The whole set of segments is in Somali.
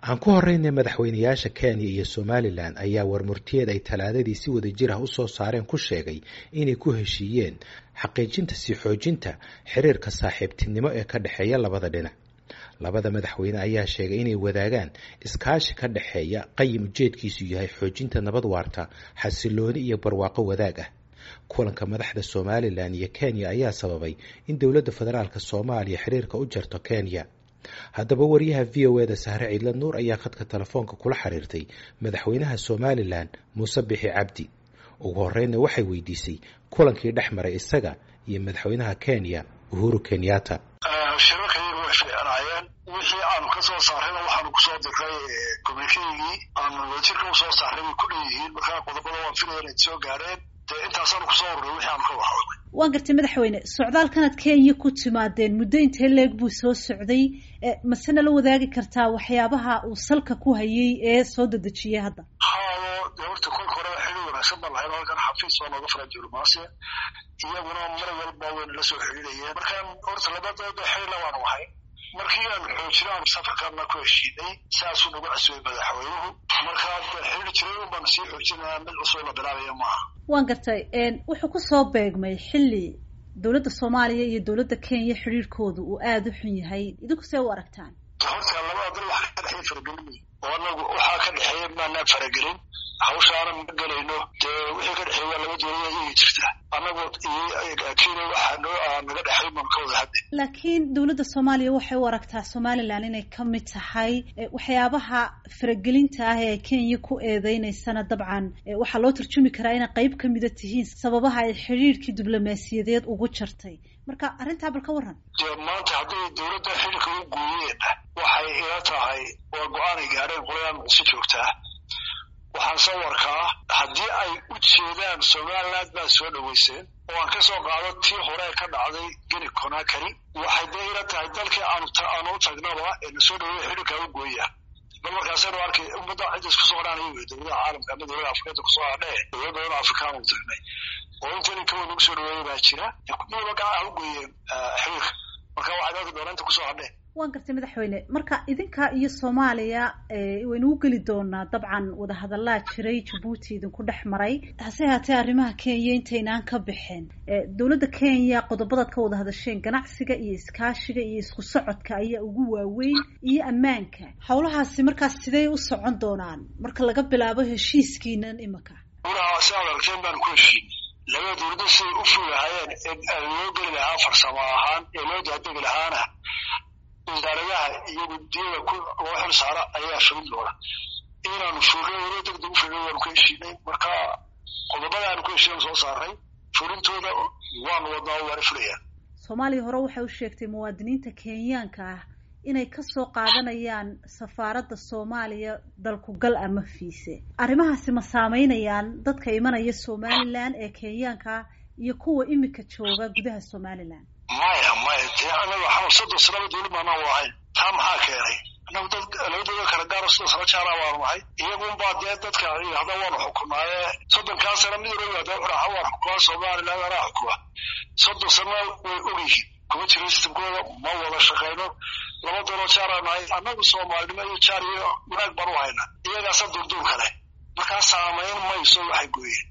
aan ku horeynay madaxweynayaasha kenya iyo somalilan ayaa warmurtiyeed ay talaadadii si wada jir ah u soo saareen ku sheegay inay ku heshiiyeen xaqiijinta sii xoojinta xiriirka saaxiibtinimo ee ka dhexeeya labada dhinac labada madaxweyne ayaa sheegay inay wadaagaan iskaashi ka dhexeeya qayim ujeedkiisu yahay xoojinta nabad waarta xasilooni iyo barwaaqo wadaag ah kulanka madaxda somalilan iyo kenya ayaa sababay in dowladda federaalk soomaaliya xiriirka u jarto kenya haddaba wariyaha v o eda sahre ciidla nuur ayaa khadka telefoonka kula xiriirtay madaxweynaha somalilan muuse bixi cabdi ugu horreynna waxay weydiisay kulankii dhex maray isaga iyo madaxweynaha kenya uhuru kenyatta shirarkaygu way fiicnaayeen wixii aanu ka soo saarrayna waxaanu kusoo diray communikeygii aanu wadajirka usoo saarray bay ku dhan yihiin markaa qodobada waan filaya inay soo gaareen dee intaasaanu kusoo urray wixii aanu ka waxoodnay waan gartay madaxweyne socdaalkanaad kenya ku timaadeen muddo intee leeg buu soo socday masena la wadaagi kartaa waxyaabaha uu salka ku hayay ee soo dedejiyay hadda haado dee horta kolka horeba xidhi wanaagsan baan lahayn halkan xafiis oo nooga furan diblomaasiya iyaguna mar walba wayna la soo xidhiidhayeen markaan horta labadooda xidhila waanu ahay markii aanu xoojino aanu safarkaana ku heshiinay saasuu nagu casuubay madaxweynuhu markaa xidhi jiray un baanu sii xoojinaya mid cusub la bilaabaya maaha waan gartay wuxuu kusoo beegmay xilli dowladda soomaaliya iyo dowladda kenya xidhiirkoodu uu aada u xun yahay idinku see u aragtaan horta labada dal waxa ka dhexeeya faragelin oo anagu waxaa ka dhexeeya maanaan faragelin hawshaana ma gelayno dee wixii ka dhexeeya waa laba dowlada iyagi jirta annagu kenya waxaa noo naga dhexay baan ka wada hadde laakiin dowladda soomaaliya waxay u aragtaa somalilan inay ka mid tahay waxyaabaha faragelinta ah ee kenya ku eedeyneysana dabcan waxaa loo tarjumi karaa inay qayb ka mida tihiin sababaha ay xidhiirkii diblomaasiyadeed ugu jartay marka arrintaa bal ka warran dee maanta hadday dowladda xidhiirka u gooyeen waxay ila tahay waa go-aanay gaadheen qoladaan si joogtaa waxaan soo warkaa haddii ay u jeedaan somaliland baa soo dhoweyseen oo aan ka soo qaado tii hore ka dhacday geni conakary waxay dee ila tahay dalkii aanu aanu u tagnaba ee na soo dhaweeya xidhiirkaa u gooya bal markaasaynu arkay ummadda cidda isku soo hadhaanaya wey dowladaha caalamka ama dowlada afrikada kusoo hadhee dowlad badan afrikaan u tagnay oo intani kawa nagu soo dhaweeya baa jira midaba gacan ha u gooyeen xiriirka marka waxaad arki doonaa inta kusoo hadhee waan gartay madaxweyne marka idinka iyo soomaaliya waynu u geli doonaa dabcan wadahadallaa jiray jabuuti idinku dhex maray hase haatee arrimaha kenya intaynaan ka bixin dowladda kenya qodobadaad ka wada hadasheen ganacsiga iyo iskaashiga iyo isku socodka ayaa ugu waaweyn iyo ammaanka howlahaasi markaas sidey u socon doonaan marka laga bilaabo heshiiskiinan imika ulaha si adalkeen baan ku heshiin labada dowladda siday u fugahaayeen ee loo geli lahaa farsamo ahaan ee loo daadegi lahaana wasaaradaha iyo guddiyada loo xil saara ayaa fulin doona inaanu fulno walo degdeg u fulno waanu ka heshiinay marka qodobada aanu ku heshiinan soo saaray fulintooda waanu wadnaa waana fulayaan soomaaliya hore waxay u sheegtay muwaadiniinta kenyaanka ah inay kasoo qaadanayaan safaaradda soomaaliya dalkugal ama fiise arrimahaasi ma saameynayaan dadka imanaya somalilan ee kenyaanka ah iyo kuwa imika jooga gudaha somalilan maya maya dee anaga xamar soddon sanaba dowlad maanaan u ahayn taa maxaa keenay anagu dad labadooda kala gaaro soddon sano jaaraa baanu nahay iyagunbaa dee dadka yidhahda waanu xukunaaye soddonkaa sana mid waliba dee wuxuu waan xukumaa somaliland anaa xukuma soddon sana way ogyihiin kuma jiro sistamkooda ma wada shaqayno laba dooloo jaaraa nahay annagu soomaalinimo iyo jaar iyo wanaag baan u hayna iyagaasa durduur kale markaa saamayn mayso waxay gooyeen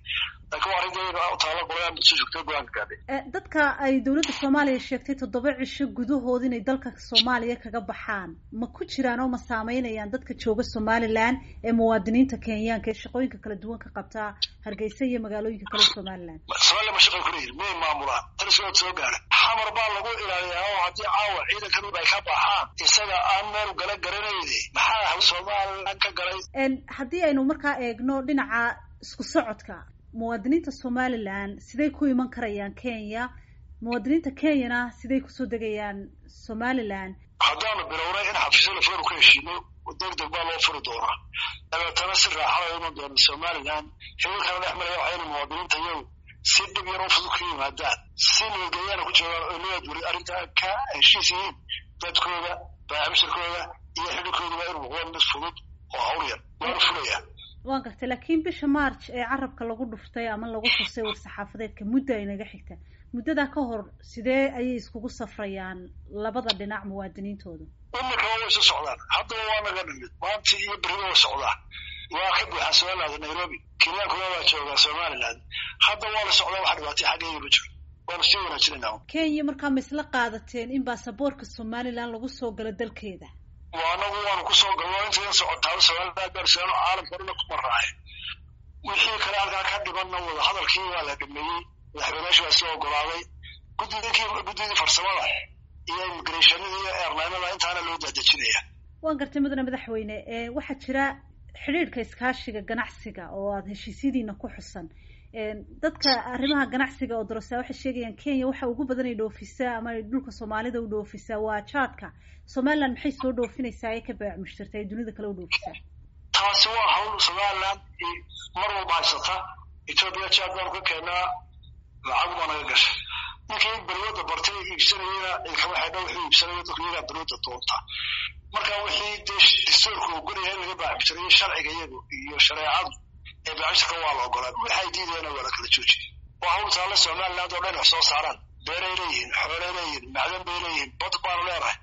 dadka ay dowladda soomaaliya sheegtay toddoba cisho gudahood inay dalka soomaaliya kaga baxaan ma ku jiraan oo ma saameynayaan dadka jooga somalilan ee muwaadiniinta kenyaanka ee shaqooyinka kala duwan ka qabtaa hargeysa iyo magaalooyinka kale somalilan somalilan ma shaqay kuleeyihin miyay maamulaan talisood soo gaara xamar baa lagu ilaaliyaa oo haddii caawa ciidankan ay ka baxaan isaga aan meel gala garanayne maxaa somalilan ka galay haddii aynu markaa eegno dhinaca isku socodka muwaadiniinta somalilan siday ku iman karayaan kenya muwaadiniinta kenyana siday kusoo degayaan somalilan haddaanu bilownay in xafiisyo lafuran ka heshiino degdeg baa loo furi doonaa dabeetana si raaxada iman doona somalilan xiriirkana dhex maraya waxayna muwaadiniinta iyagu si dhib yar oo fudud ku yimaadaan si nabadgelyaana ku joogaan oo leed weli arrintaa ka heshiis yihiin dadkooda baacibshirkooda iyo xidhirkooduba inuu noqdo mid fudud oo hawl yar waanu fulayaa waan gartay laakiin bisha march ee carabka lagu dhuftay ama lagu xusay war-saxaafadeedka muddo ay naga xigta muddadaa ka hor sidee ayay iskugu safrayaan labada dhinac muwaadiniintooda imika way isu socdaan haddaba waa naga nimid maantii iyo beriba way socdaan waa ka buuxaa somaliland nairobi kenyaankuna waa joogaa somaliland hadda waa la socdaa wax dhibaatay xaggeega ma jiro waanu sii wanaajinayna kenya markaa ma isla qaadateen in baasaboorka somaliland lagu soo galo dalkeeda anagu waanu kusoo galno intadan socotaaba somaliland gaarsiano caalamka dhuna ku maraaye wixii kale halkaa ka dhibanna wada hadalkii waa la dhameeyey madaxweyneyaashu waa soo ogolaaday gudidii guddidii farsamada iyo immigrationada iyo airlinada intaana loo daadejinaya waan gartay mudane madaxweyne waxaa jira xidhiidhka iskaashiga ganacsiga oo aada heshiisyadiina ku xusan dadka arrimaha ganacsiga oo darasa waxay sheegayaan kenya waxa ugu badan ay dhoofisaa ama ay dhulka soomaalida u dhoofisaa waa jaadka somaliland maxay soo dhoofinaysaa ee ka baac mushtarta ay dunida kale u dhoofisaa taasi waa hawl somaliland mar walba haysata ethoopia jaad baanu ka keenaa lacag baa naga gashay ninkii berwada bartay iibsanayena ilkama xidha wuxuu iibsanaya dadku iyagaa berwada doonta marka wixii dee dastuurka ogolaya in laga baacibtirayo sharciga iyagu iyo shareecadu ee baacibtirka waa la ogolaa waxay diidayana waa la kala joojiyay waa hawl taalla somaliland oo dhan wax soo saaraan beeray leeyihiin xoolay leeyihiin macdan bay leeyihiin bad baanu leenahay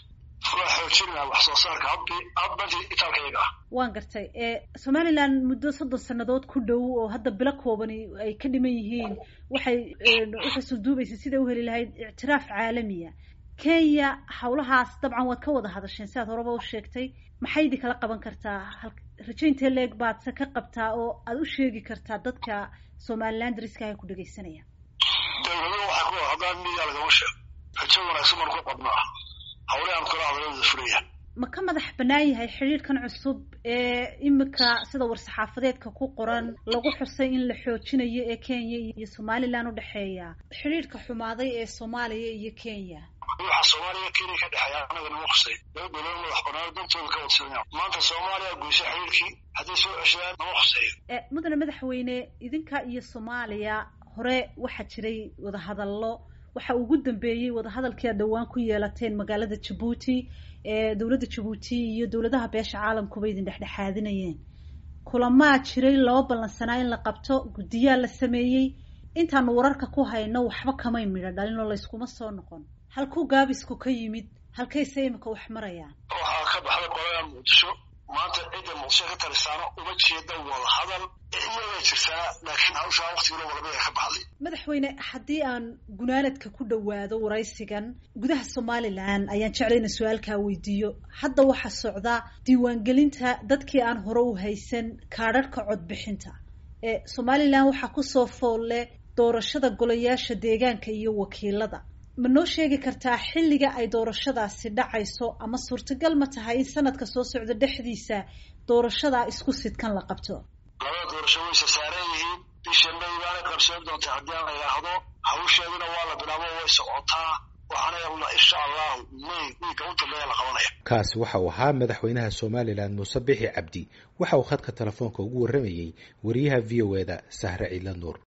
waa xoojinaa wax soo saarka hadbi hadbanti itaalka iyaga ah waan gartay somaliland muddo soddon sannadood ku dhow oo hadda bilo koobani ay ka dhiman yihiin waxay uxusulduubaysa siday u heli lahayd ictiraaf caalamiya kenya hawlahaas dabcan waad ka wada hadasheen si aad horeba u sheegtay maxay idi kala qaban kartaa rajaynta leeg baad se ka qabtaa oo aada u sheegi kartaa dadka somaliland riska ay ku dhegaysanayaan dawladuhu waxay ku haddaan miyaa lagama sheego rajo wanaagsan baan ku qabnaa hawle aan kala hadalada furayaan ma ka madax bannaan yahay xidhiidhkan cusub ee imika sida war-saxaafadeedka ku qoran lagu xusay in la xoojinayo ee kenya iyo somaliland u dhexeeya xidhiidhka xumaaday ee soomaaliya iyo kenya waxa soomaaliya kenya ka dhexeeya anaga nama khusay laba dowlad madax bannaan dantooda ka wadsanaya maanta soomaaliya goysay xidhiidhkii hadday soo ceshadaan nama khuseeyo mudane madaxweyne idinka iyo soomaaliya hore waxaa jiray wadahadallo waxa ugu dambeeyey wadahadalkii aad dhowaan ku yeelateen magaalada jabuuti ee dowladda jabuuti iyo dowladaha beesha caalamkuba idin dhexdhexaadinayeen kulamaa jiray loo ballansanaa in la qabto guddiyaa la sameeyey intaanu wararka ku hayno waxba kamay midho dhalin oo layskuma soo noqon halkuu gaabisku ka yimid halkayse imika wax marayaan waxaa ka baxday qolada muqdisho maanta cidda muqdisho ka talisaano uma jeeda wada hadal iyagay jirtaa laakiin hawshaa waktiguna walabaya ka baxday madaxweyne haddii aan gunaanadka ku dhowaado waraysigan gudaha somalilan ayaan jeclay ina su-aalkaa weydiiyo hadda waxaa socda diiwaangelinta dadkii aan hore u haysan kaadharhka codbixinta ee somalilan waxaa kusoo foolle doorashada golayaasha deegaanka iyo wakiilada ma noo sheegi kartaa xilliga ay doorashadaasi dhacayso ama suurtagal ma tahay in sanadka soo socda dhexdiisa doorashadaa isku sidkan la qabto labada doorasho wayse saaran yihiin bisha may baana qabsoon doontaa haddii aan la yidhaahdo hawsheeduna waa la bilaabo way socotaa waxaana insha allahu may wiilka u dambeeya la qabanaya kaasi waxa uu ahaa madaxweynaha somalilan muuse bixi cabdi waxa uu khadka telefoonka ugu warramayey wariyaha v o e da sahre ciidla nuur